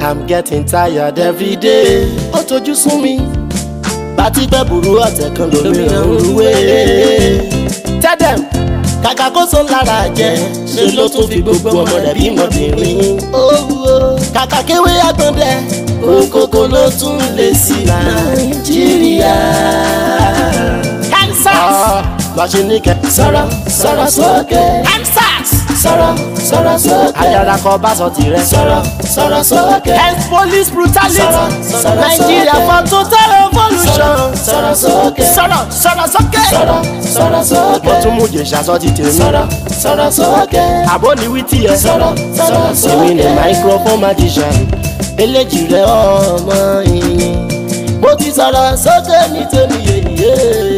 I'm getting tired every day. Ó tojú sún mi. Bàtí pẹ́ burú ọ̀tẹ̀ kan lómìnira ń rúwé. Tell them kàkà kó so lára jẹ ṣe ló tún fi gbogbo ọmọ rẹ̀ bí mọ̀bìnrin. kàkà kéwé agbọ̀ndẹ òkòkò ló tún lè sí nàìjíríà. Kansas. Màṣíní kẹ. Sọ̀rọ̀ sọ̀rọ̀ sókè. Kansas. Sọ̀rọ̀ sọ̀rọ̀ sókè. Ayára kọ bá sọ tirẹ̀. Sọ̀rọ̀ sọ̀rọ̀ sókè. Health police brutality. Sọ̀rọ̀ sọ̀rọ̀ Nigeria sókè. for total revolution. Sọ̀rọ̀ sókè. Sọ̀rọ̀ sọ̀rọ̀ sókè. Sọ̀rọ̀ sọ̀rọ̀ sókè. Mo tún mú jèṣà sọ ti tèmi. Sọ̀rọ̀ sọ̀rọ̀ sókè. Àbó ni wí tiẹ̀. Sọ̀rọ̀ sọ̀rọ̀ sókè. Èmi ni microphone magician. Eléjì rẹ̀ ọmọ yìnyín. Mo ti sọ̀rọ̀ sókè ní tèmi yèyé.